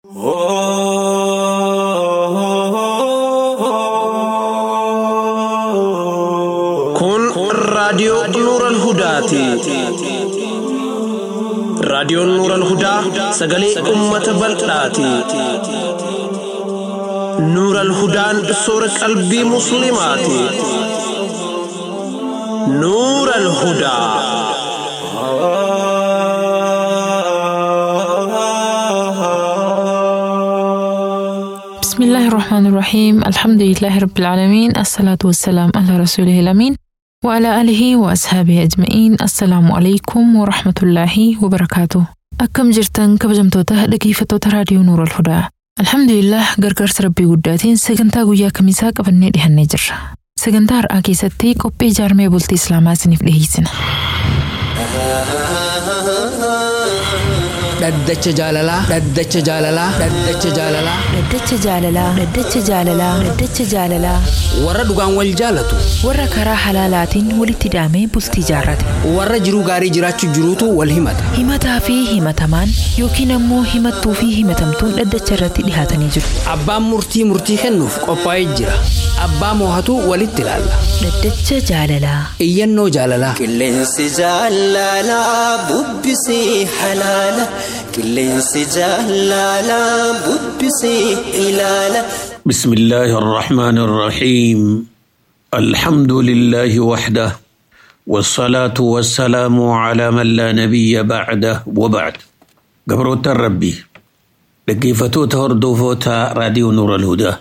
Kun raadiyoo Nuural Hudaati. Raadiyoon Nuural Hudaa sagalee uummata bal'aati. Nuural Hudaan soora qalbii Musliimaati. Nuural Hudaa. بسم الله الرحمن الرحيم الحمد لله رب العالمين الصلاة والسلام على رسوله الأمين وعلى آله وأصحابه أجمعين السلام عليكم ورحمة الله وبركاته أكم جرتن كبجمتوتا dhaggeeffattoota raadiyoo Nuur al-Hudaa Alhamdulillah gargaarsa rabbii guddaatiin sagantaa guyyaa kamisaa qabannee dhihannee jirra. Sagantaa har'aa keessatti qophii ijaarmee bultii Islaamaa isiniif dhiyeessina. Dhaddacha jaalalaa. Dhaddacha jaalalaa. Dhaddacha jaalalaa. Dhaddacha jaalalaa. Dhaddacha jaalalaa. Dhaddacha jaalalaa. Warra dhugaan wal jaalatu. Warra karaa halaalaatiin walitti hidhamee bultii jaarrate. Warra jiruu gaarii jiraachuu jiruutu wal himata. Himataa fi himatamaan yookiin ammoo himattuu fi himatamtuun dhaddacha irratti dhihaatanii jiru. Abbaan murtii murtii kennuuf qophaa'ee jira. Abbaa moohatu walitti ilaalla. Dhaddacha jaalalaa. Iyyannoo jaalalaa. Qilleensi jaalalaa bubbisii halaala. Qilleensi jaalalaa bubbisii ilaala. بسم الله الرحمن الرحيم الحمد لله وحده والصلاة والسلام على من لا نبي بعده وبعد قبروت الربي لقيفتوتا هردوفوتا راديو نور الهدى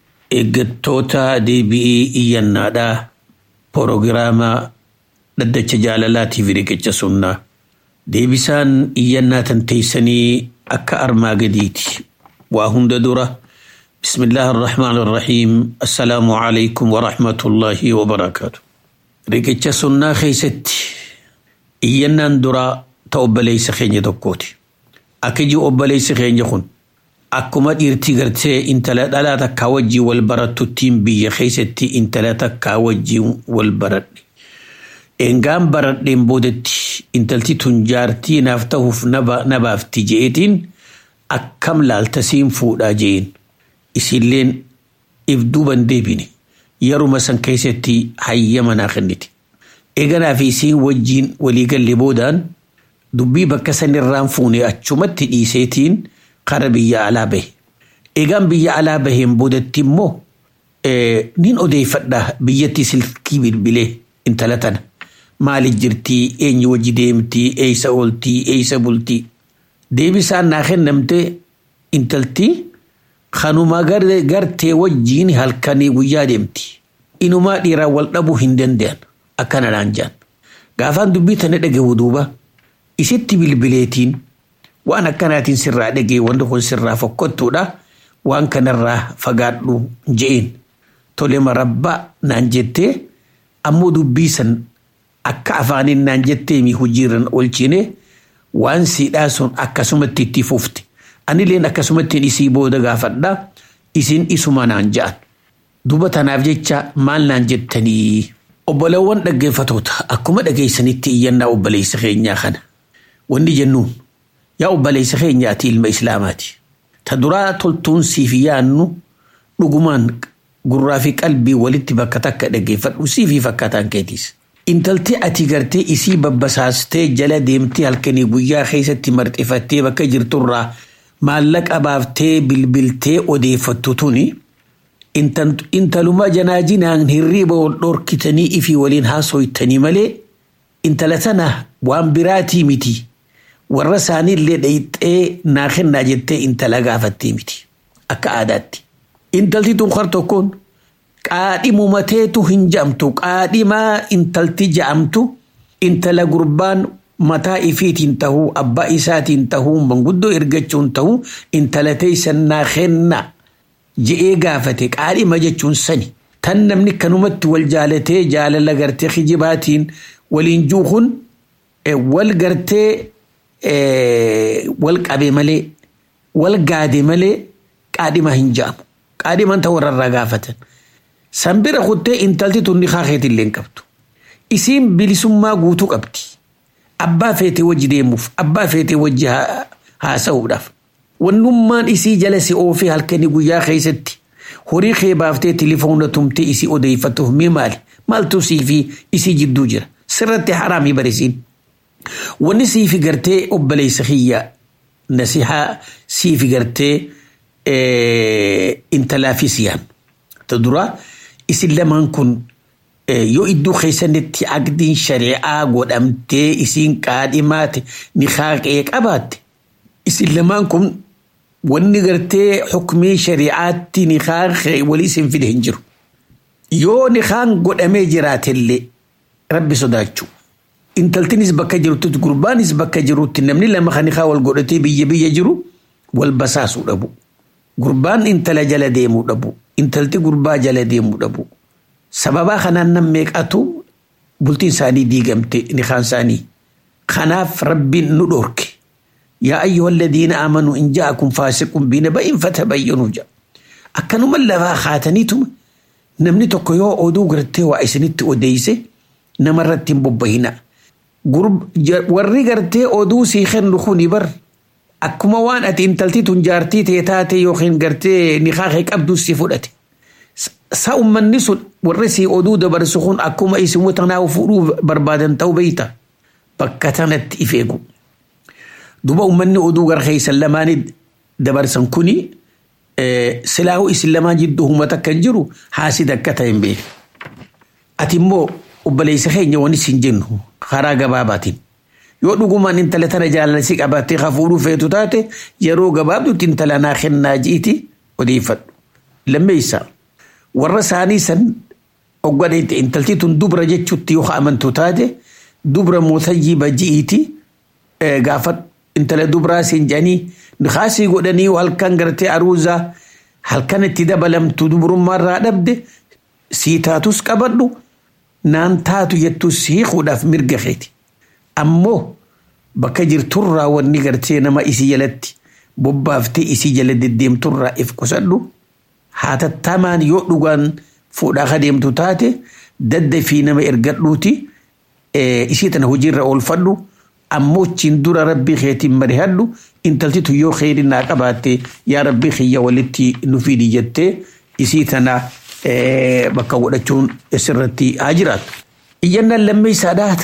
إقتوتا دي بي إيانادا بروغراما لدى جالالاتي في ركتش سنة دي بسان إيانا تنتيسني أكا أرما قديتي وهند دره بسم الله الرحمن الرحيم السلام عليكم ورحمة الله وبركاته ريكتشا سنة خيستي إيانا درا تأبليس خيني دكوتي أكجي أبليس خيني خون أكما إرتي غرتي إنت لا لا تكاوجي والبرد تتيم بي خيستي إنت لا تكاوجي والبرد إنغام برد بودتي إنتلتي تنجارتي نافتهف نبا نبافتي جئتين أكم لالتسيم فودا جين isilleen if duuban deebine yeruma san keessatti hayyama naa kennite. Eeganaa fi isiin wajjiin waliigalle boodaan dubbii bakka sanirraan fuune achumatti dhiiseetiin kara biyya alaa bahe. Eegaan biyya alaa baheen boodatti immoo nin odeeffadha biyyatti silkii bilbilee intala tana. Maaliif jirtii eenyu wajji deemtii eeysa ooltii eeysa bultii. Deebisaan naa kennamte intaltii kanuma gartee wajjiin halkanii guyyaa deemti. Inumaa dhiiraan wal dhabuu hin danda'an akkana naan jaan. Gaafaan dubbii tana dhagahu duuba isitti bilbileetiin waan akkanaatiin sirraa dhagee wanti kun sirraa fokkottuudha waan kanarraa fagaadhu je'een. Tole marabbaa naan jettee ammoo dubbii san akka afaaniin naan jettee mi hojiirran oolchine waan siidhaa sun akkasumatti itti fufte. Anileen akkasumatti isii booda gaafadha isin isuma naan ja'an. Duba tanaaf jecha maal naan jettanii obbolawwan dhaggeeffatoota akkuma dhageessanitti iyyannaa obboleessa keenyaa kana. Wanni jennuun yaa obboleessa keenyaati ilma islaamaati. Ta duraa toltuun siif yaannu dhugumaan gurraa fi qalbii walitti bakka takka dhaggeeffadhu siifii fakkaataan keetiis. Intalti ati gartee isii babbasaastee jala deemtee halkanii guyyaa keessatti marxifattee bakka jirturraa maallaqa baaftee bilbiltee odeeffattu tuni intaluma janaajinaan hirriiba wal dhorkitanii ifii waliin haasoytanii malee intala tana waan biraatii miti warra isaaniillee dhayixee naa kennaa jettee intala gaafattee miti akka aadaatti. Intalti tun kar tokkoon qaadhimumateetu hin ja'amtu qaadhimaa intalti ja'amtu intala gurbaan mataa ifiitiin tahuu abbaa isaatiin tahuu manguddoo ergachuun tahuu intala teessan naa kenna je'ee gaafate qaadhima jechuun sani tan namni kanumatti wal jaalatee jaalala gartee kijibaatiin waliin juuhun wal gartee wal qabe malee wal gaade malee qaadhima hin ja'amu qaadhiman ta'uu warrarraa gaafatan san bira kuttee intalti tunni kaakeetillee hin qabdu isiin bilisummaa guutuu qabdi. abbaa feetee wajji deemuuf abbaa feetee wajji haasa'uudhaaf wannummaan isii jala si oofee halkanii guyyaa keessatti horii kee baaftee tilifoona tumtee isii odeeffatuuf mee maali maaltu sii fi isii jidduu jira sirratti haraamii barisiin wanni sii fi gartee obboleessa kiyya nasihaa sii fi gartee intalaa fi siyaan ta dura isin lamaan kun yoo iddoo keessanitti aqdiin shari'aa godhamtee isiin qaadhimaate ni haaqee qabaatte isin lamaan kun wanni gartee xukumii shari'aatti ni haaqee walii isin fide hin jiru yoo ni haan godhamee jiraatellee rabbi sodaachuu intaltinis bakka jirtutti gurbaanis bakka jirutti namni lama kan haa wal godhatee biyya biyya jiru wal basaasuu dhabu gurbaan intala jala deemuu dhabu intalti gurbaa jala deemuu dhabu sababaa kanaan nan meeqatu bultiin isaanii diigamte nikaan isaanii kanaaf rabbiin nu dhorke yaa ayyuha alladhiina aamanuu in ja'akum faasiqun binaba'in fatabayyanuu jedha akkanuma lafaa kaataniituma namni tokko yoo oduu gartee waa isinitti odeeyse namarratti hin bobbahina warri gartee oduu sii kennu kuni bar akkuma waan ati intalti tun jaartii tee taate yookiin gartee niqaaqee qabdu si fudhate sa ummanni sun warri sii oduu dabarsu kun akkuma isin watanaa fuudhuu barbaadan ta'uu beeyta bakka tanatti if eegu duba ummanni oduu gara keessan lamaanii dabarsan kuni silaahu isin lamaan jidduu humata kan jiru haasid akka ta'e hin beeku ati immoo obboleessa keenya wani siin jennu karaa gabaabaatiin yoo dhugumaan intala tana jaalalsi qabattee hafuudhuu feetu taate yeroo gabaabdutti intala naa kennaa ji'iti odeeffadhu lammeessa warra isaanii san oggadeetti intalti tun dubra jechuutti yoo amantu taate dubra mootayyiba ji'iiti gaafa intala dubraa siin jedhanii nikaasii godhanii halkan gartee aruuzaa halkan itti dabalamtu dubrummaarraa dhabde sii taatus qabadhu naan taatu jettus hiikuudhaaf mirga keeti ammoo bakka jirturraa wanni gartee nama isii jalatti bobbaaftee isii jala deddeemturraa if qusadhu haatattamaan yoo dhugaan fuudhaa adeemtu taate dadda fi nama ergadhuuti isii tana hojiirra oolfadhu ammoo achiin dura rabbii keetiin marihadhu intaltitu yoo kheyri naa qabaatte yaa rabbii kiyya walitti nu fidi jettee isii tana bakka godhachuun sirratti haa jiraatu. Iyyannaan lammeessaadhaa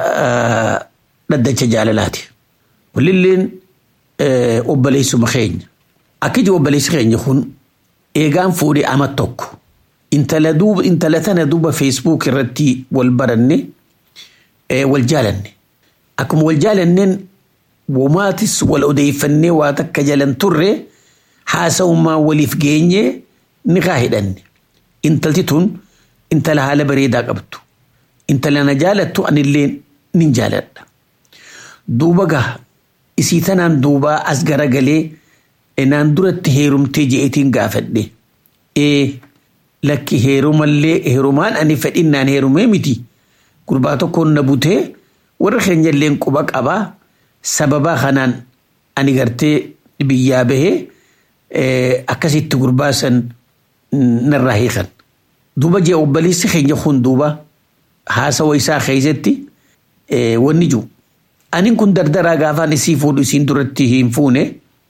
ta dhaddacha jaalalaati. Walilleen obboleessuma keenya. Akkiti obboleessi keenya kun eegaan fuudhee ama tokko intala duuba intala tana duuba feesbuuk irratti wal baranne wal jaalanne. Akkuma wal jaalanneen womaatis wal odeeffannee waa takka jalan turre haasa'ummaa waliif geenye ni kaa hidhanne. Intalti tun intala haala bareedaa qabdu. Intala na jaalattu anillee nin jaaladha. Duuba gaha isii tanaan duubaa as garagalee naan duratti heerumtee je'eetiin gaafadhe. Ee lakki heerumallee heerumaan ani fedhinnaan heerumee miti. Gurbaa tokkoon na butee warra keenyallee quba qabaa sababaa kanaan ani gartee biyyaa bahee akkasitti gurbaa san narraa hiikan. Duuba jee obboleessi keenya kun duuba haasawa isaa keessatti wanni jiru. Ani kun dardaraa gaafaan isii fuudhu isiin duratti hin fuune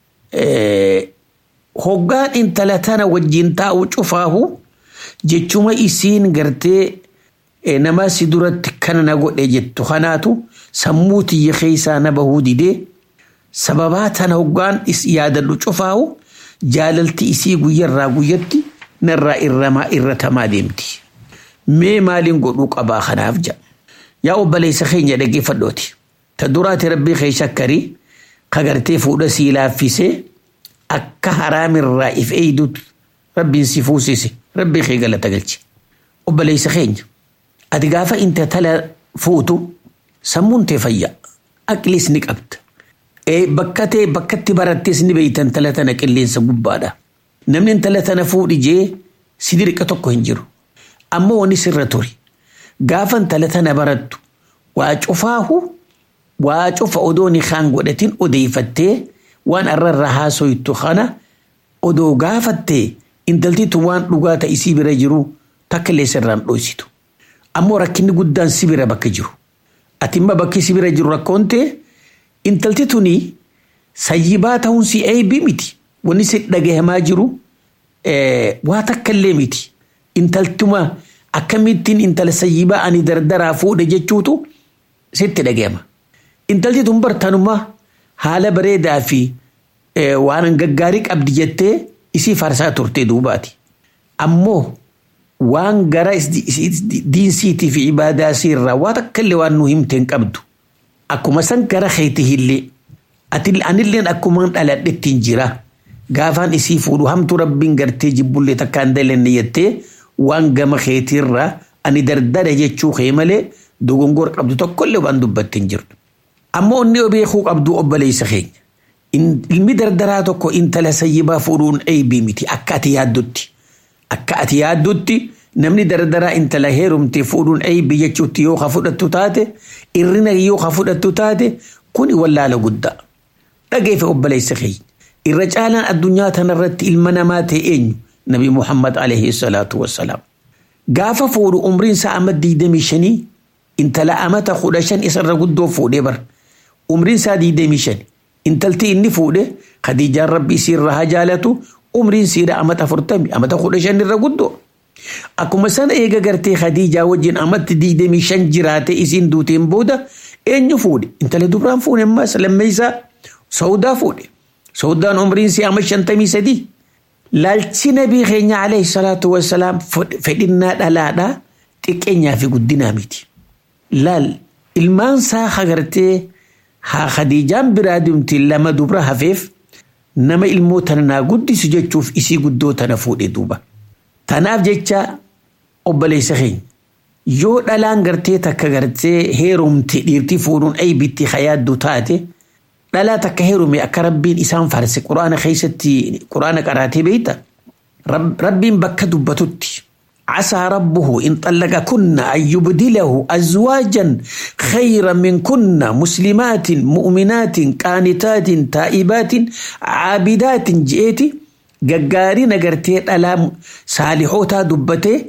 hoggaan intala tana wajjin taa'u cufaahu jechuma isiin gartee nama si duratti kana na godhe jettu kanaatu sammuu tiyya keessaa na bahuu didee sababaa tana hoggaan yaadadhu cufaahu jaalalti isii guyyarraa guyyatti narraa irramaa irratamaa deemti. Mee maaliin godhuu qabaa kanaaf jedha. Yaa obboleessa keenya dhaggeeffadhooti. Ta duraati rabbii kee shakkarii kagartee fuudha sii laaffisee akka haraamirraa if eeyduutu rabbiin si fuusise rabbii kee galata galche. Obboleessa keenya ati gaafa intala fuutu sammuun tee fayya aqliis ni qabda. Bakka tee bakkatti barattees ni beeyta intala tana qilleensa gubbaadha. Namni intala tana fuudhi jee si dirqa tokko hin jiru. Ammoo wani sirra ture. Gaafa intala tana barattu waa cufaahu waa cufa odoo ni kaan godhatin odeeffattee waan arrarra haasoytu kana odoo gaafattee intaltitu waan dhugaa ta'e isii bira jiru takka illee sirraan dhoositu. Ammoo rakkinni guddaan si bira bakka jiru. Ati imma bakki si bira jiru rakkoon ta'e intalti tuni sayyibaa ta'uun si eebii miti wanni si dhagahamaa jiru waa takka illee miti intaltuma akkamittiin intala sayyibaa ani dardaraa fuudhe jechuutu sitti dhagahama. Intalti tun bartaanummaa haala bareedaa fi waan gaggaarii qabdi jettee isii farsaa turte duubaati. Ammoo waan gara diinsiitii fi ibaadaa irraa waa takka illee waan nu himte hin qabdu. Akkuma san gara keetii illee ati anilleen akkuma dhaladhetti hin jira. Gaafaan isii fuudhu hamtu rabbiin gartee jibbullee takka hin dalenne jettee waan gama keetiirraa ani dardara jechuu kee malee dogongor qabdu tokkollee waan dubbatte hin jirtu. Ammoo inni beekuu qabdu obboleessa keenya. Ilmi dardaraa tokko intala sayyibaa fuudhuun eebii miti akka ati yaaddutti. Akka ati yaaddutti namni dardaraa intala heerumte fuudhuun eebii jechuutti yoo ka fudhattu taate irrina yoo ka fudhattu taate kuni wallaala guddaa. Dhageeffe obboleessa keenya. Irra caalaan addunyaa tanarratti ilma namaa ta'e eenyu Nabi Muhammad alayhi salaatu wassalaam. Gaafa fuudhu umriin isaa amma diidamii shanii intala amata kudha shan isarra guddoo fuudhee bara. Umriin isaa diidamii shani. Intalti inni fuudhe Khadiijaan rabbi isiirra haa jaalatu umriin siidha amata afurtami amata kudha shan irra guddoo. Akkuma sana eega gartee Khadiijaa wajjin amatti diidamii shan jiraate isiin duuteen booda eenyu fuudhe intala dubraan fuudhe ammas lammeessaa Saudaa fuudhe. Saudaan umriin si amma shantamii sadii. Laalchi nabii keenya alayhi salaatu wassalaam fedhinnaa dhalaadhaa xiqqeenyaa fi guddinaa miti. Laal ilmaan isaa hagartee haa Khadiijaan biraa dimti lama dubra hafeef nama ilmoo tana naa guddisu jechuuf isii guddoo tana fuudhe duuba. Tanaaf jecha obboleessa keenya yoo dhalaan gartee takka gartee heerumte dhiirtii fuudhuun aybitti hayaaddu taate dhalaa takka heerume akka rabbiin isaan farse quraana keessatti quraana qaraatee beeyta. Rabbiin bakka dubbatutti. عسى ربه إن طلقكن أن يبدله أزواجا خيرا منكن مسلمات مؤمنات قانتات تائبات عابدات جئتي ققاري نقرتي ألام صالحوتا دبتي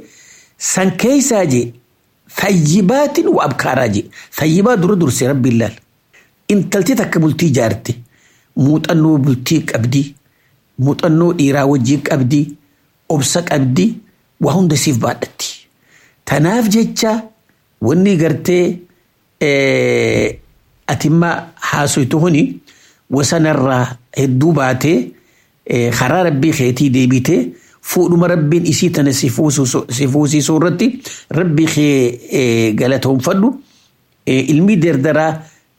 سنكيسا جي ثيبات وأبكارا جي ثيبات در درسي رب الله إن تلتي تكبلتي جارتي موت أنو بلتيك أبدي موت أنو إيرا وجيك أبدي أبسك أبدي waa hunda siif baadhatti. Tanaaf jecha wanni gartee atimma haasoytu kuni wasanarraa hedduu baatee karaa rabbii keetii deebitee fuudhuma rabbiin isii tana si fuusisuu irratti rabbii kee galatoonfadhu ilmi dardaraa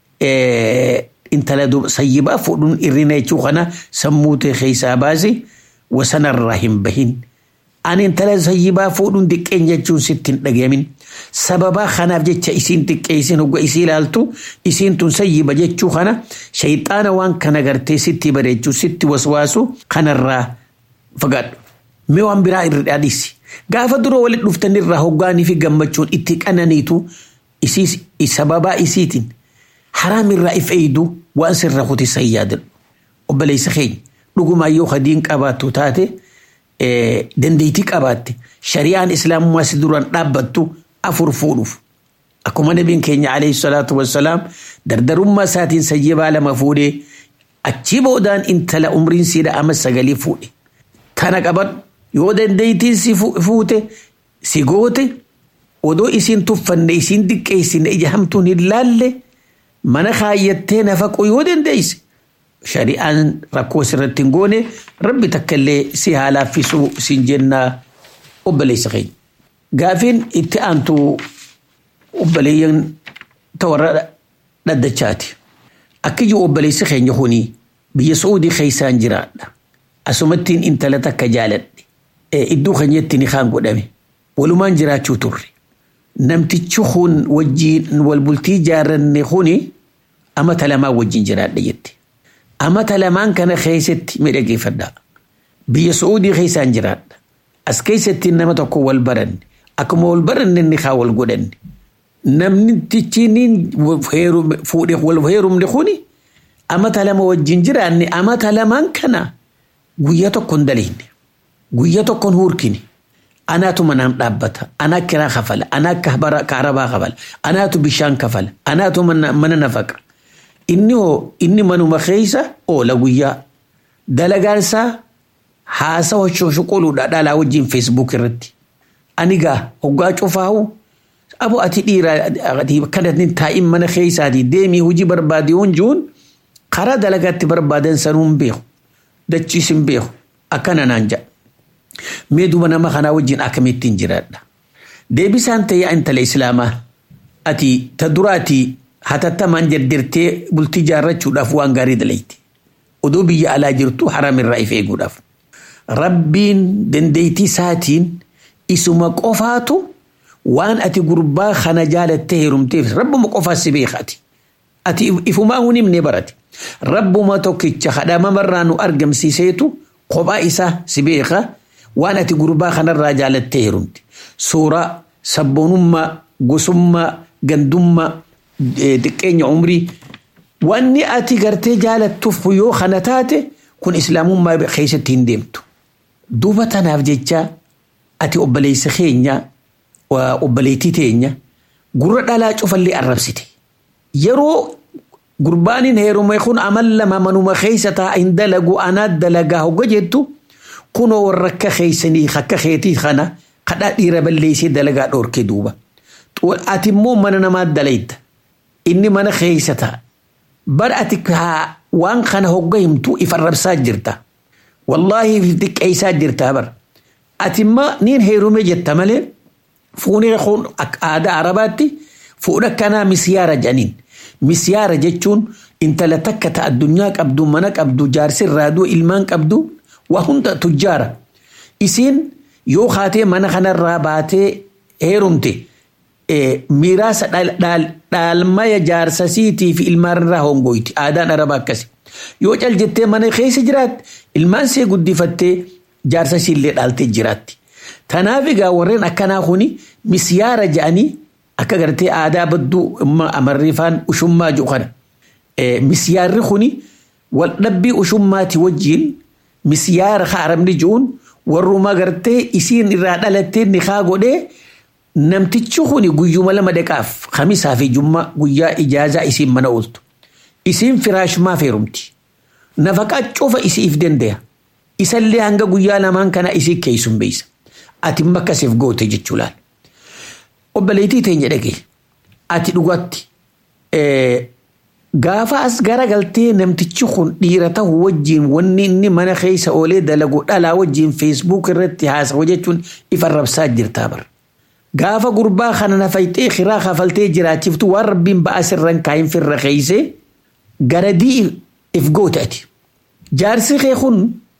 intala sayyibaa fuudhuun irrina jechuu kana sammuu ta'e keessaa baase wasanarraa hin bahin. ani intala sayyibaa fuudhuun xiqqeen jechuun sitti hin dhagahamin. Sababaa kanaaf jecha isiin xiqqee isin hogga isii ilaaltu isiin tun sayyiba jechuu kana shayxaana waan kana gartee sitti bareechuu sitti waswaasu kanarraa fagaadhu. Mee waan biraa irra dhaadhisi. Gaafa dura walitti dhuftan irraa hoggaanii fi gammachuun itti qananiitu sababaa isiitiin haraam irraa if eeydu waan sirra kutisan yaadadhu. Obboleessa keenya dhugumaa yoo hadiin qabaattu taate. dandeettii qabaatte shari'aan islaamummaa si duraan dhaabbattu afur fuudhuuf. Akkuma nabiin keenya alayhi salaatu wassalaam dardarummaa isaatiin sayyibaa lama fuudhee achii boodaan intala umriin siidha amma sagalii fuudhe. Kana qaban yoo dandeettiin si fuute si goote odoo isiin tuffanne isiin diqqeessine ija hamtuun hin laalle mana kaayyattee nafaquu yoo dandeesse shari'aan rakkoo sirratti hin goone rabbi takka illee si haa laaffisuu siin jennaa obboleessa keenya. Gaafiin itti aantu obboleeyyan tawarra dhaddachaati. Akka jiru obboleessi keenya kuni biyya Suudii keessaan jiraadha. Asumattiin intala takka jaaladhe. Iddoo keenyatti ni kaan godhame. Walumaan jiraachuu turre. Namtichi kun wajjiin wal bultii ijaarranne kuni amata lamaa wajjin jiraadha jette. amata lamaan kana keessatti miidhageeffadha. Biyya Suudii keessaan jiraadha. As keessatti nama tokko wal baranne. Akkuma wal baranne inni haa wal godhanne. Namni tichiin fuudhee wal heerumne kuni amata lama wajjin jiraanne amata lamaan kana guyyaa tokko hin daleenne. Guyyaa tokko hin hurkine. Anaatu manaan dhaabbata. Anaa kiraa kafala. Anaa kaarabaa kafala. Anaatu bishaan kafala. Anaatu mana nafaqa. inni hoo inni manuma keeysa oola guyyaa dalagaan isaa haasawa shoshoqoluudha dhalaa wajjin feesbuuk irratti ani gaa hoggaa cufaahu abo ati dhiira kanatin taa'in mana keeysaati deemii hojii barbaade yoon jiruun karaa dalagaatti barbaadan sanuu hin beeku dachiis hin beeku akkana naan jedha mee duba nama kanaa wajjin akkamittiin jiraadha deebisaan ta'ee intala islaamaa ati ta duraati hatattamaan jardirtee bultii jaarrachuudhaaf waan gaarii dalayti odoo biyya alaa jirtu haram irraa if eeguudhaaf rabbiin dandeettii isaatiin isuma qofaatu waan ati gurbaa kana jaalattee heerumteef rabbuma qofaa si beekati ati ifumaa hun himne barate rabbuma tokkicha kadhamamarraa nu argamsiiseetu kophaa isaa si beeka waan ati gurbaa kanarraa jaalattee heerumte suuraa sabboonummaa gosummaa gandummaa xiqqeenya umrii wanni ati gartee jaalattuuf yoo kana taate kun islaamummaa keessatti hin deemtu duuba tanaaf jecha ati obboleessa keenya obboleettii teenya gurra dhalaa cufallee arrabsite yeroo gurbaanin heerume kun amal lama manuma keessa taa hin dalagu anaa dalagaa hogga jettu kunoo warra akka keeysanii akka keetii kana kadhaa dhiira balleessee dalagaa dhoorke duuba ati immoo mana namaa dalayta inni mana keessa ta'a bar ati waan kana hogga himtu if arrabsaa jirta wallaahi if xiqqeessaa jirta bar ati immoo niin heerume jetta malee fuunee kun aadaa arabaatti fuudha kanaa misyaara jedhaniin misyaara jechuun intala takka ta addunyaa qabdu mana qabdu jaarsi raaduu ilmaan qabdu waa hunda tujjaara isiin yoo kaatee mana kanarraa baatee heerumte miiraasa dhaalmaya jaarsasiitii fi ilmaanirraa hongoyti aadaan arabaa akkasi yoo cal jettee mana keessa jiraatte ilmaan see guddifattee jaarsasiillee dhaaltee jiraatti tanaaf egaa warreen akkanaa kuni misyaara jedhanii akka gartee aadaa badduu amarriifaan ushummaa jiru kana misyaarri kuni wal dhabbii ushummaati wajjiin misyaara ka arabni jiruun warruma gartee isiin irraa dhalattee nikaa godhee namtichi kuni guyyuma lama dhaqaaf kamisaa fi jummaa guyyaa ijaazaa isiin mana ooltu isiin firaashumaa feerumti nafaqaa cufa isiif danda'a isallee hanga guyyaa lamaan kana isii keessum beeysa ati makkasiif goote jechuu laal obboleettii teenya dhage ati dhugatti gaafa as garagaltee namtichi kun dhiira ta'u wajjiin wanni inni mana keessa oolee dalagu dhalaa wajjiin feesbuuk irratti haasawu jechuun ifa rabsaa jirtaa bara. Gaafa gurbaa kana nafayxee kiraa kafaltee jiraachiftu waan rabbiin ba'aa sirran kaayin firra keeysee garadii if goote ati. Jaarsi kee kun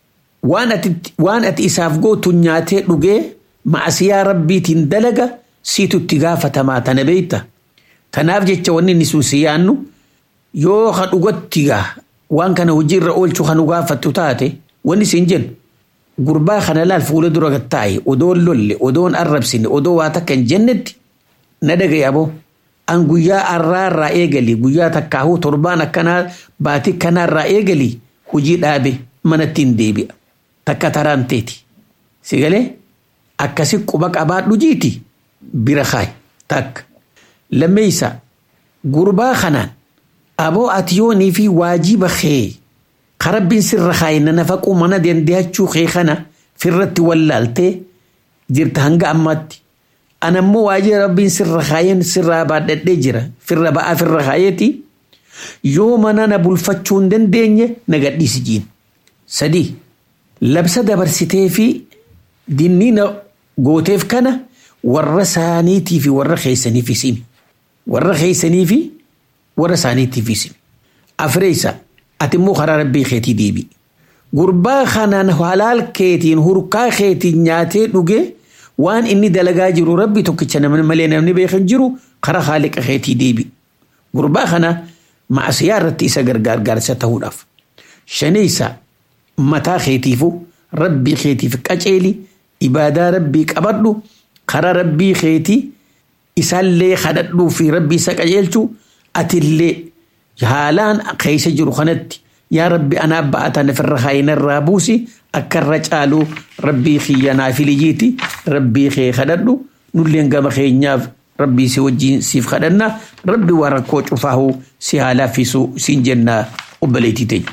waan ati isaaf gootu nyaatee dhugee ma'asiyaa rabbiitiin dalaga siitu itti gaafatamaa tana beeyta. Tanaaf jecha wanni inni suusi yaannu yoo ka dhugatti gaa waan kana hojiirra oolchuu kan gaafattu taate wanni siin jennu gurbaa kana laal fuula dura gattaaye odoon lolle odoon arrabsine odoo waa takka hin jennetti na dhagaye aboo an guyyaa arraarraa eegali guyyaa takkaahuu torbaan akkanaa baatii kanaarraa eegali hojii dhaabe manatti hin deebi'a takka taraanteeti sigalee akkasi quba qabaadhu jiiti bira kaay takka lammeeysa gurbaa kanaan aboo ati yoonii fi waajiba kee karabbiin sirra kaayina nafaquu mana dandehachuu kee kana firratti wallaaltee jirta hanga ammaatti anammoo waajiba rabbiin sirra kaayen sirraa baadhadhee jira firra ba'aa firra kaayeeti yoo mana na bulfachuu hin dandeenye na gadhiisi jiin sadii labsa dabarsitee fi dinniina gooteef kana warra isaaniitii fi warra keeysaniif isimi warra keeysanii fi warra isaaniitiif isimi afreeysa ati immoo karaa rabbii keetii deebi gurbaa kanaan halaal keetiin hurkaa keetiin nyaatee dhuge waan inni dalagaa jiru rabbi tokkicha namni malee namni beekan jiru karaa haaliqa keetii deebi gurbaa kana ma'asiyaa irratti isa gargaarsa ta'uudhaaf shaneeysa mataa keetiifu rabbii keetiif qaceeli ibaadaa rabbii qabadhu karaa rabbii keetii isaallee kadhadhuu fi rabbii isa qajeelchu atillee haalaan keessa jiru kanatti yaa rabbi anaaf ba'atan ofirra haayinarraa buusi akka irra caalu rabbii kiyya naafilijiiti rabbii kee kadhadhu nulleen gama keenyaaf rabbii si wajjiin siif kadhanna rabbi waa rakkoo cufaahu si haa laaffisu siin jenna obboleettii teenya.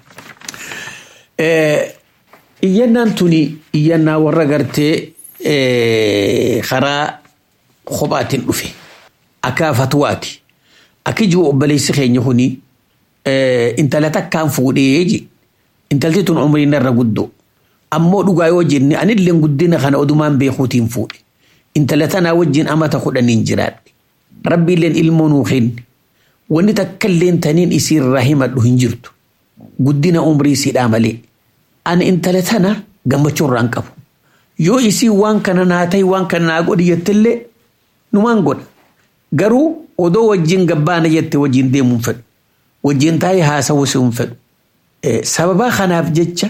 Iyyannaan tuni iyyannaa warra gartee karaa kophaatiin dhufe akka fatwaati akka jiru obboleessi keenya kuni intala takkaan fuudhee je intalti tun umriin irra guddoo ammoo dhugaa yoo jenne anillee guddina kana odumaan beekuutiin fuudhe intala tanaa wajjin amata kudhaniin jiraadhe rabbiilleen ilmoo nuu kenne wanni takkalleen taniin isiirraa himadhu hin jirtu guddina umrii siidhaa malee ani intala tana gammachuu irraan qabu yoo isii waan kana naa ta'e waan kana naa godhi jettillee numaan godha garuu odoo wajjin gabbaana jette wajjin deemuun fedhu wajjin taa'ee haasawuu si hin fedhu sababaa kanaaf jecha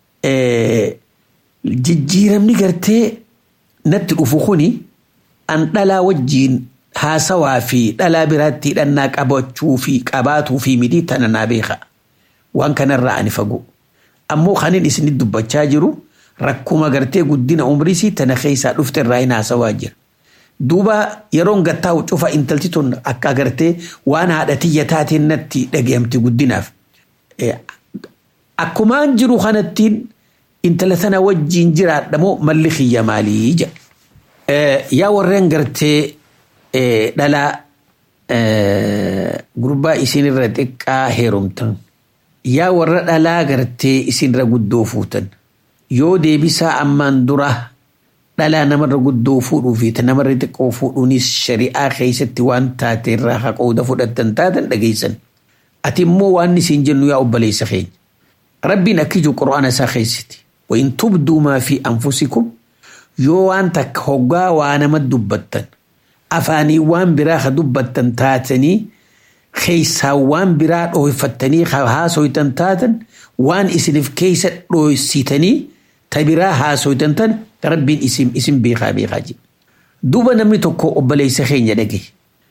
jijjiiramni gartee natti dhufu kuni an dhalaa wajjiin haasawaa fi dhalaa biraatti hidhannaa qabachuu fi qabaatuu fi midhii tana naa beeka waan kanarraa ani fagoo ammoo kanin isinit dubbachaa jiru rakkuma gartee guddina umriisii tana keessaa dhufte irraa hin haasawaa jira. Duuba yeroon gattaa'u cufa intalti tun akka agartee waan haadha tiyya taateen natti dhagayamti guddinaaf. Akkumaan jiru kanattiin intala tana wajjiin jiraadha moo malli kiyya maalii jedha. Yaa warreen gartee dhalaa gurbaa isinirra xiqqaa heerumtan. Yaa warra dhalaa gartee isinirra guddoo fuutan. Yoo deebisaa ammaan dura dhalaa namarra guddoo fuudhuu fi namarra xiqqoo fuudhuunis shari'aa keessatti waan taate irraa haqooda fudhattan taatan dhageessan. Ati immoo waan isin jennu yaa obboleessa keenya. Rabbiin akkijuu qura'aana isaa keessatti. Wayin tubduu maa fi anfusikum yoo waan takka hoggaa waa nama dubbattan afaanii waan biraa ka dubbattan taatanii keessaa waan biraa dhooyfattanii haasoytan taatan waan isiniif keessa dhooysitanii ta biraa haasoytan tan rabbiin isin isin beekaa beekaa jedha. Duuba namni tokko obboleessa keenya dhage.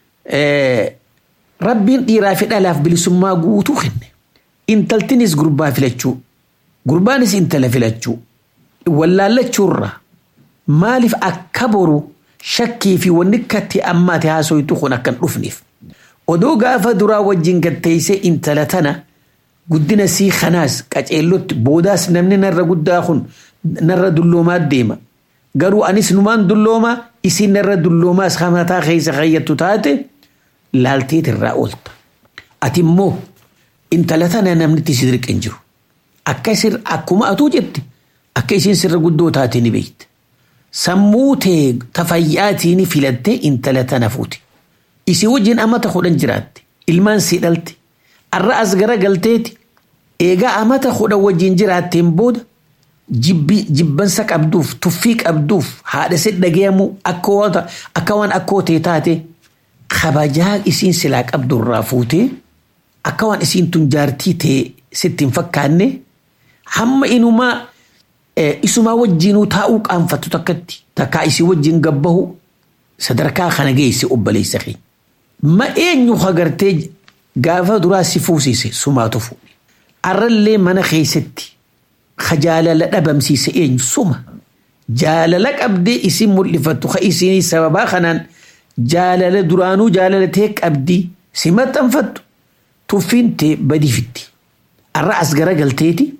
Rabbiin dhiiraa fi dhalaaf bilisummaa guutuu kenne. Intaltinis gurbaa filachuu. Gurbaanis intala filachuu. Wallaallachuurra maaliif akka boru shakkii fi wanni katti ammaati haasoytu kun akkan dhufneef. Odoo gaafa duraa wajjin gatteessee intala tana guddina sii kanaas qaceellotti boodaas namni narra guddaa kun narra dulloomaa deema. Garuu anis numaan dulloomaa isin narra dulloomaas hamataa keessa kayyattu taate laalteet irraa oolta. Ati immoo intala tana namnitti si dirqen jiru. Akka isin akkuma atuu jette akka isin sirra guddoo taate ni beekte. Sammuu tee tafayyaatiin filattee intala tana fuute. Isi wajjin amata kudhan jiraatte. Ilmaan si dhalte. Arra as gara galteeti. Eegaa amata kudhan wajjin jiraatteen booda jibbansa qabduuf tuffii qabduuf haadha si dhagayamu akka waan akkoo tee taate kabajaa isiin silaa qabdurraa fuutee akka waan isiin tun jaartii tee sitti hin fakkaanne hamma inumaa isumaa wajjinuu taa'uu qaanfattu takkatti takkaa isii wajjin gabbahu sadarkaa kana geesse obboleessa keenya. Ma eenyu hagartee gaafa duraa si fuusise sumaatu fuudhe. Arrallee mana keessatti ka jaalala dhabamsiise eenyu suma. Jaalala qabdee isin mul'ifattu ka isin sababaa kanaan jaalala duraanuu jaalalatee qabdii si maxxanfattu tuffiin tee badifitti. Arra as gara galteeti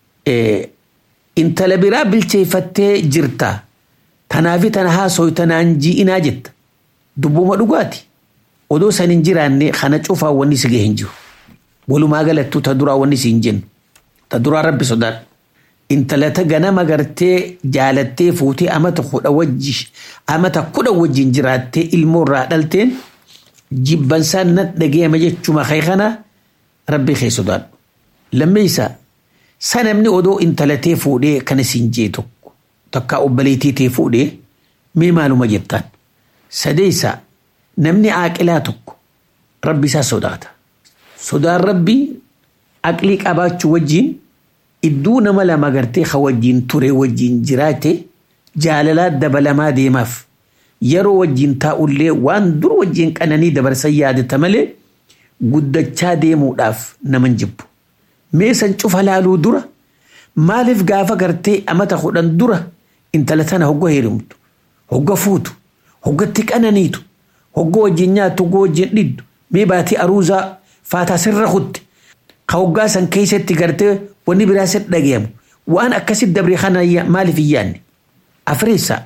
intala biraa bilcheeffattee jirta. Tanaafi tana haasoo tanaan ji'inaa jetta. Dubbuma dhugaati. Odoo san hin jiraanne kana cufaa wanni si gahee hin jiru. Walumaa galattuu ta duraa wanni si hin jennu. Ta duraa rabbi sodaadhu. Intalata ganama gartee jaalattee fuutee amata kudha wajji amata kudha wajjin jiraattee ilmoo irraa dhalteen jibbansaan na dhagayama jechuma kee kana rabbi kee sodaadhu. Lammeessaa sanamni odoo intalatee fuudhee kana siin jee tokko takkaa obboleettii tee fuudhee mee maaluma jettaan. Sadeessaa namni aaqilaa tokko rabbi isaa sodaata. Sodaan rabbii aqlii qabaachuu wajjin idduu nama lama gartee ka wajjin ture wajjin jiraate jaalalaa dabalamaa deemaaf yeroo wajjin taa'ullee waan dur wajjin qananii dabarsan yaadata malee guddachaa deemuudhaaf naman jibbu. Meesan cufa laaluu dura maaliif gaafa gartee amata kudhan dura intala tana hogga heerumtu hogga fuutu hoggatti qananiitu hoggoo wajjin nyaattu hoggoo wajjin dhiddu mee baatii aruuzaa faataa sirra kutte ka hoggaa san keessatti gartee wanni biraa sitti dhagayamu waan akkasitti dabre kana maaliif hin yaanne afreessa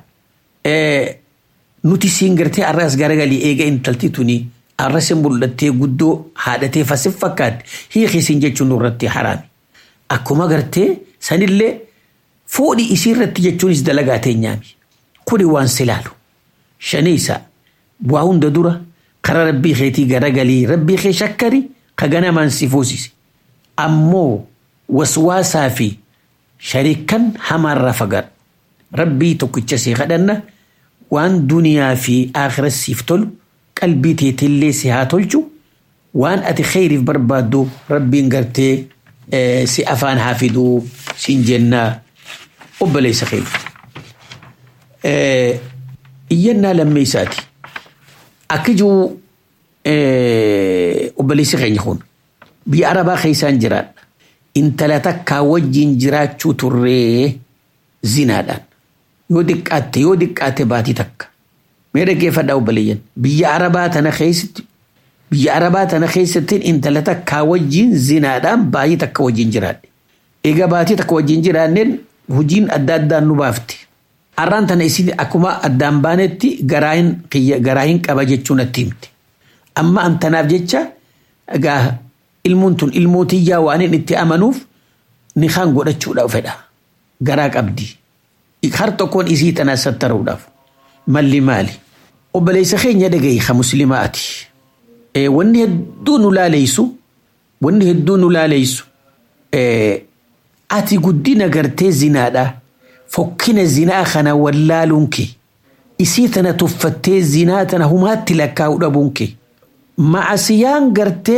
nuti siin gartee arras garagalii eega intalti tuni arras mul'attee guddoo haadhatee fasif fakkaatti hiiki siin jechuun irratti haraami akkuma gartee sanillee fuudhi isii irratti jechuunis dalagaa teenyaami kuni waan silaalu shaniisa waa hunda dura karaa rabbii keetii garagalii rabbii kee shakkari ka ganamaan si fuusise ammoo waswaasaa fi shariikan hamaarraa fagaadhu rabbii tokkicha si kadhanna waan duniyaa fi aakhira siif tolu qalbii teetillee si haa tolchu waan ati kheyriif barbaaddu rabbiin gartee si afaan haa fiduu siin jennaa obboleessa keenya. Iyyannaa lammeessaati. Akka jiru obboleessi keenya kun biyya arabaa keessaan jiraadha. Intala takkaa wajjin jiraachuu turree zinaadhaan. Yoo diqqaatte yoo diqqaatte baatii takka. Mee dhaggeeffadhaa obboleeyyan. Biyya arabaa tana keessatti biyya arabaa tana keessatti intala takkaa wajjin zinaadhaan baatii takka wajjin jiraadhe. Egaa baatii takka wajjin jiraanneen hojiin adda addaan nu baafte. Har'aan tana isin akkuma addaan baanetti garaa hin qaba jechuun natti himte. Amma antanaaf jecha egaa ilmuun tun ilmootiyyaa waan inni itti amanuuf ni kan godhachuudhaaf fedha. Garaa qabdi. Har tokkoon isii tanaa sattaruudhaaf. Malli maali? Obboleessa keenya dhagahi ka muslimaati. Wanni hedduu nu laaleysu wanni hedduu nu laaleysu ati guddina gartee zinaadhaa. fokkina zinaa kana wallaaluun kee isii tana tuffattee zinaa tana humaatti lakkaa'u dhabuun kee ma'asiyaan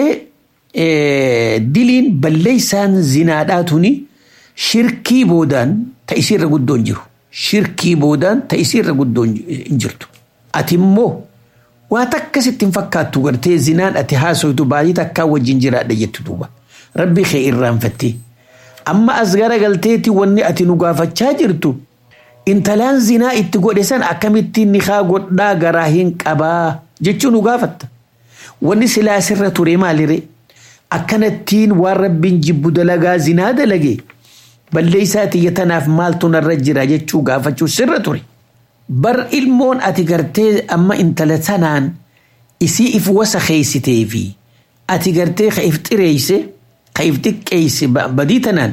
gartee diliin balleeysaan zinaadhaa tuni shirkii boodaan ta isiirra guddoon jiru shirkii boodaan ta isiirra guddoon hin jirtu ati immoo waa takkasitti hin fakkaattu gartee zinaan ati haasoytu baay'ee takkaa wajjin jiraadha jettu duuba rabbi kee irraanfattee amma as garagalteeti wanni ati nu gaafachaa jirtu intalaan zinaa itti godhe san akkamittiin nikaa godhaa garaa hin qabaa jechuu nu gaafatta. Wanni silaa sirra ture maalire akkanattiin waan rabbiin jibbu dalagaa zinaa dalage balleessaa tiyya tanaaf maaltu narra jira jechuu gaafachuu sirra ture. Bar ilmoon ati gartee amma intala sanaan isii if wasa keeysitee fi ati gartee ka if xireeyse ka if xiqqeeyse badii tanaan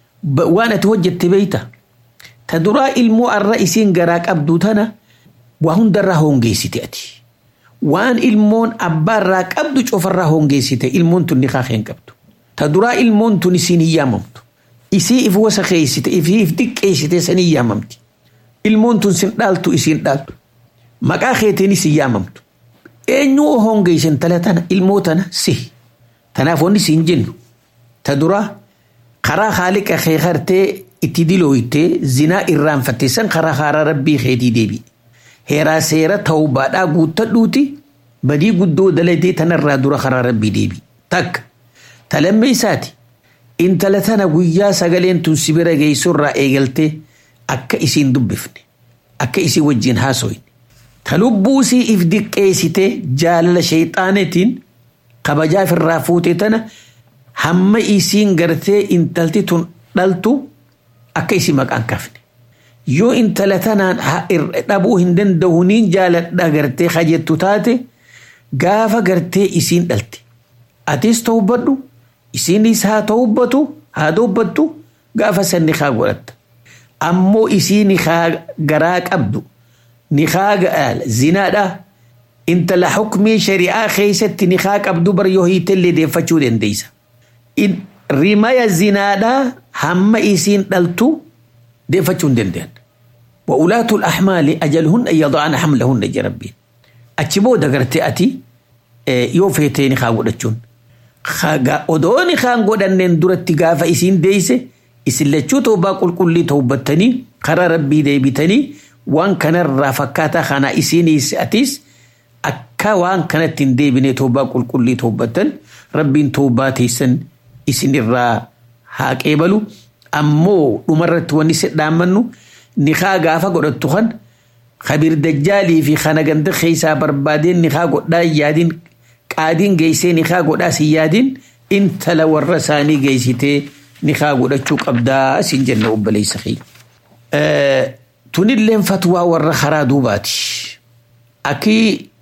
waan ati hojjette beeyta. Ta duraa ilmoo arra isiin garaa qabdu tana waa hundarraa hongeessite ati. Waan ilmoon abbaarraa qabdu cofarraa hongeessite ilmoon tun niqaa keen qabdu. Ta duraa ilmoon tun isiin hin yaamamtu. Isii if wasa keeysite ifii if xiqqeessite san hin yaamamti. Ilmoon tun sin dhaaltu isiin dhaaltu. Maqaa keetiinis hin yaamamtu. Eenyuu hongeessan tala tana ilmoo tana si. Tanaaf wanni siin jennu. Ta duraa karaa haaliqa kee hartee itti dilooytee zinaa irraanfatte san karaa haaraa rabbii keetii deebi'e. Heeraa seera tawbaadhaa guuttadhuuti badii guddoo dalatee tanarraa dura karaa rabbii deebi'e. Takka talammee isaati intala tana guyyaa sagaleen tun sibira geessurraa eegaltee akka isiin dubbifne akka isii wajjin haasoyne. Ta lubbuusii if diqqeessite jaalala sheexaanetiin kabajaaf irraa fuute tana hamma isiin gartee intalti tun dhaltu akka isii maqaan kafne. Yoo intala tanaan dhabuu hin danda'u niin jaaladha gartee kajettu taate gaafa gartee isiin dhalte. Atis tawbadhu isiinis haa tawbatu haa dubbattu gaafa san nikaa godhatta. Ammoo isii nikaa garaa qabdu nikaa zinaadha intala hukmii shari'aa keessatti nikaa qabdu bar yoo hiitellee deeffachuu dandeessa. rimaya zinaadhaa hamma isiin dhaltu deeffachuu hin danda'an. وأولاة الأحمال أجلهن أن يضعن حملهن جربين أتشبو دقرتي أتي يو فيتيني خاقو دچون odoo nikaan godhannen duratti gaafa isiin deeyse isin lachuu toobaa qulqullii tawbattanii karaa rabbii deebitanii waan kanarraa fakkaataa kana isiinis atis akka waan kanatti hin deebine toobaa qulqullii tawbattan rabbiin toobaa teessan isinirraa haa qeebalu ammoo dhumarratti wanni si dhaammannu nikaa gaafa godhattu kan kabir dajjaalii fi kana ganda keessaa barbaadeen nikaa godhaa yaadin qaadiin geessee nikaa godhaa si yaadin intala warra isaanii geessitee nikaa godhachuu qabdaa siin jenna obboleessa keenya. Tunilleen fatwaa warra karaa duubaati. Akki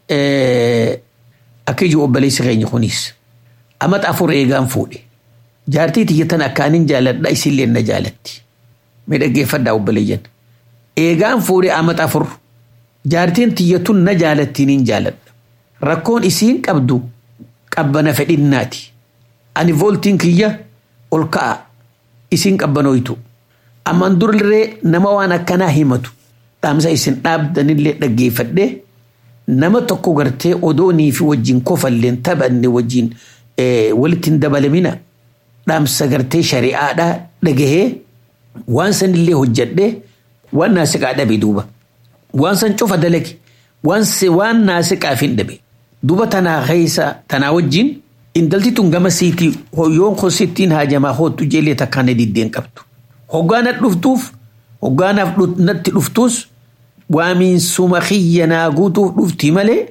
akka ijoo obboleessa keenya kunis amata afur eegaan fuudhe. Jaartii tiyyatan akkaanin jaaladha isillee na jaalatti. Mee dhaggeeffadhaa obboleeyyan. Eegaan fuudhe amata afur jaartiin tiyyatun na jaalattiin hin jaaladha. Rakkoon isiin qabdu qabbana fedhinnaati. Ani vooltiin kiyya ol ka'a isiin qabbanooytu. Amman durallee nama waan akkanaa himatu dhaamsa isin dhaabdanillee dhaggeeffadhee nama tokko gartee odoonii fi wajjin kofalleen taphanne wajjin walitti hin dabalamina dhaamsa gartee shari'aadhaa dhagahee waan sanillee hojjadhee waan naasiqaa dhabe duuba. Waan san cufa dalage waan naasiqaaf hin dhabe. Duuba tanaa keessa tanaa wajjin intalti tun gama siitii yoon kosittiin haajamaa hoottu jeelee takkaan diddeen qabdu. Hoggaana dhuftuuf hoggaanaaf natti dhuftus waamiinsuma kiyya naa guutuuf dhufti malee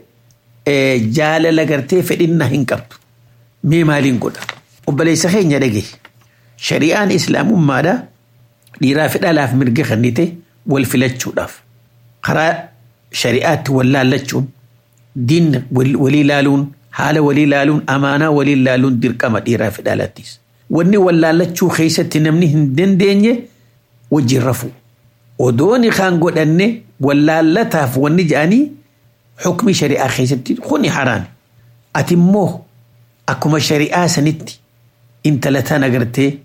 jaalala gartee fedhinna hin qabdu. Mee maaliin godha? Obboleessa keenya dhage. Shari'aan islaamummaadha dhiiraa fi dhalaaf mirga kennite wal filachuudhaaf. Karaa shari'aatti wal laallachuun diin walii laaluun haala walii laaluun amaanaa walii laaluun dirqama dhiiraa fi dhalaattis. Wanni wal laallachuu keessatti namni hin dandeenye wajjin rafu. Odooni kan godhanne wal laallataaf wanni jedhanii xukmi shari'aa keessatti kuni haraami. Ati immoo akkuma shari'aa sanitti intala tana agartee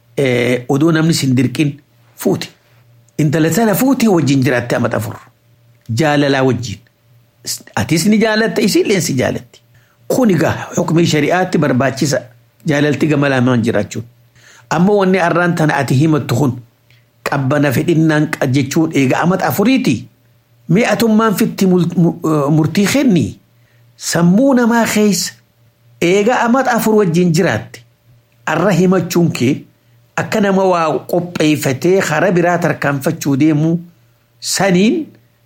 odoo namni sin dirqin fuuti. Intala tana fuutee wajjin jiraatte amata afur. Jaalalaa wajjin. Atis ni jaalatta isiillee si jaalatti. Kun egaa xukmii shari'aatti barbaachisa jaalalti gama lamaan jiraachuun. Ammoo wanni arraan tana ati himattu kun qabbana fedhinnaan jechuun egaa amata afuriiti. Mi'atummaan fitti murtii kenni sammuu namaa keessa eega amata afur wajjin jiraatte arra himachuun kee akka nama waa qopheeffatee karaa biraa tarkaanfachuu deemu saniin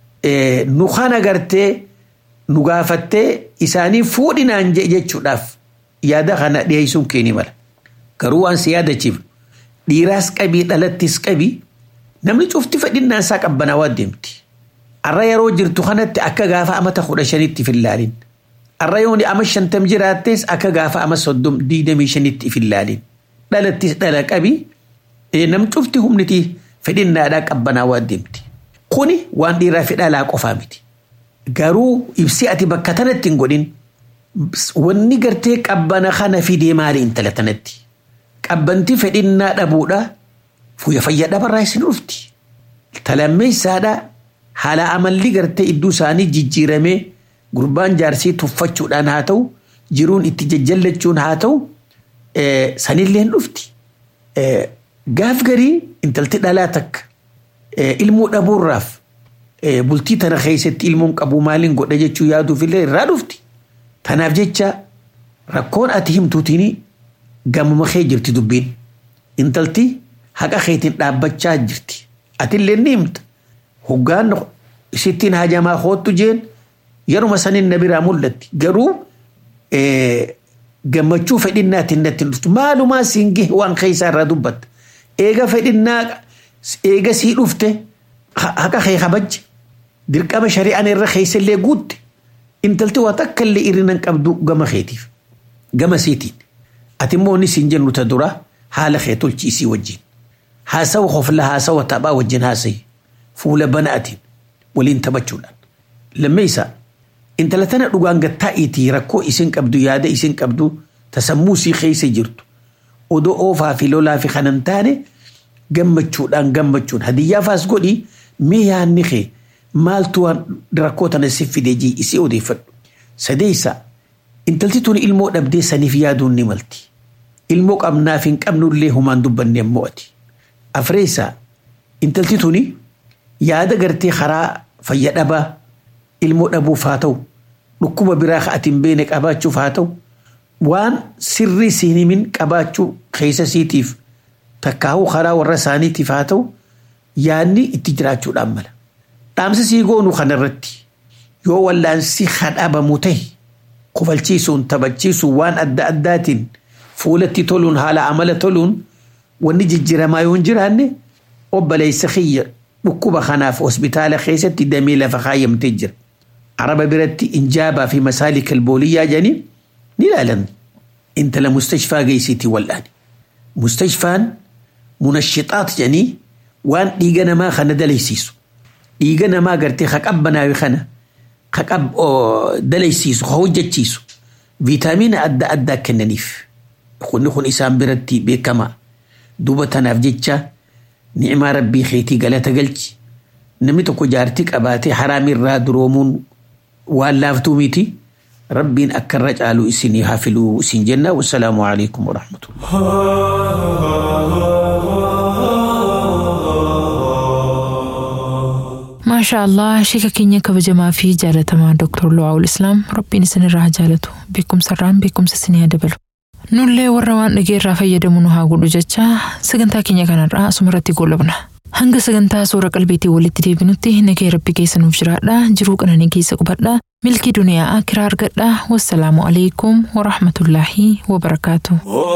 nu kana gartee nu gaafattee isaanii fuudhinaan jechuudhaaf yaada kana dhiyeessuun kee ni mala. Garuu waan si yaadachiif dhiiraas qabii dhalattis qabii namni cufti fedhinnaan isaa qabbanaawaa deemti. Arra yeroo jirtu kanatti akka gaafa amata kudha shanitti fillaalin. Arra yooni ama shantam jiraattes akka gaafa ama soddom diidamii shanitti fillaalin. Dhalattis dhala qabii nam cufti humniti fedhinnaadhaa qabbanaawaa deemti. Kuni waan dhiiraa fi dhalaa qofaa miti. Garuu ibsi ati bakka tanatti hin godhin wanni gartee qabbana kana fidee maali intala tanatti. Qabbanti fedhinnaa dhabuudha fuya fayyaa dhabarraa isin dhufti. Talammeessaadhaa haala amalli gartee iddoo isaanii jijjiiramee gurbaan jaarsii tuffachuudhaan haa ta'u jiruun itti jajjallachuun haa ta'u sanillee dhufti. Gaaf garii intalti dhalaa takka ilmoo dhabuurraaf bultii tana keessatti ilmoon qabu maaliin godha jechuu yaaduuf illee irraa dhufti. Tanaaf jecha rakkoon ati himtuutiin gamuma kee jirti dubbiin. Intalti haqa keetiin dhaabbachaa jirti. Atillee ni himta. Hoggaan isittiin hajamaa hoottu jeen yeruma sanin na biraa mul'atti. Garuu gammachuu fedhinnaatiin natti dhuftu. Maalumaa siin gahe waan keessaa irraa dubbatta. Eega fedhinnaa eega sii dhufte haqa kee kabajje. Dirqama shari'aan irra keessallee guutte. Intalti waa takka illee irrina qabdu gama keetiif. Gama siitiin. Ati immoo inni siin jennu ta dura haala kee tolchiisii wajjin. Haasawa hofla haasawa taphaa wajjin haasayi. Fuula banaatiin waliin taphachuudhaan. Lammeessaa intala tana dhugaan gattaa'iitii rakkoo isin qabdu yaada isin qabdu tasammuu sii keessa jirtu. Odoo oofaa fi lolaa fi kanan taane gammachuudhaan gammachuun hadiyyaafas godhi mee yaadni kee maaltu rakkoo tana si fide jii isii odeeffadhu. Sadeessaa intalti tun ilmoo dhabdee saniif yaaduun ni malti. Ilmoo qabnaaf hin qabnullee humaan dubbanne mo'ati. Afreessaa intalti tuni yaada gartee karaa fayya dhabaa ilmoo dhabuuf haa ta'u dhukkuba biraa ati hin beekne qabaachuuf haa ta'u waan sirrii siin himin qabaachuu keessa siitiif takkaa'uu karaa warra isaaniitiif haa ta'u yaadni itti jiraachuudhaan mala. dhaamsa sii goonu kanarratti yoo wallaansi hadhabamu ta'e kofalchiisuun taphachiisuun waan adda addaatiin fuulatti toluun haala amala toluun wanni jijjiramaa yoo hin jiraanne obboleessa kiyya dhukkuba kanaaf hospitaala keessatti damee lafa kaayyamtee jira. Araba biratti injaabaa fi masaalika albooliyyaa jedhanii ni ilaalan. Intala mustashfaa geessitii wal'aani. Mustashfaan munashixaat jedhanii waan dhiiga namaa kana dalaysiisu. Dhiiga namaa gartee ka qabbanaawe kana ka qab dalaysiisu ka hojjechiisu viitaamiina adda addaa kennaniif. Kunni kun isaan biratti beekamaa. Duuba tanaaf jecha ni'imaa rabbii keetii galata galchi. Namni tokko jaartii qabaatee haraamirraa duroomuun waan laaftuu miti. Rabbiin akka irra caalu isinii haa filuu isin jenna. Wassalaamu alaikum warahmatullah. maashaa allah sheeka keenya kabajamaa fi jaalatamaa dooktar Lu'aawul Islaam rabbiin isinirraa haa jaalatu beekumsarraan beekumsa isinii haa dabalu. Nullee warra waan dhageerraa fayyadamu nu haa godhu jecha sagantaa keenya kanarraa asumarratti goolabna. Hanga sagantaa suura qalbiitii walitti deebinutti nagee rabbi keessa nuuf jiraadha jiruu qananii keessa qubadha milkii duniyaa akiraa argadha wassalaamu alaikum warahmatullaahi wabarakaatu.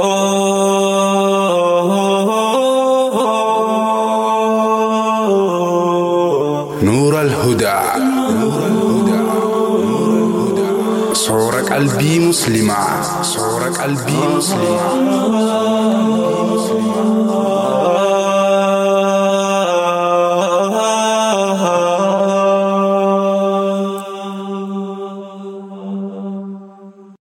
نور الهدى صور قلبي مسلمة صور قلبي مسلمة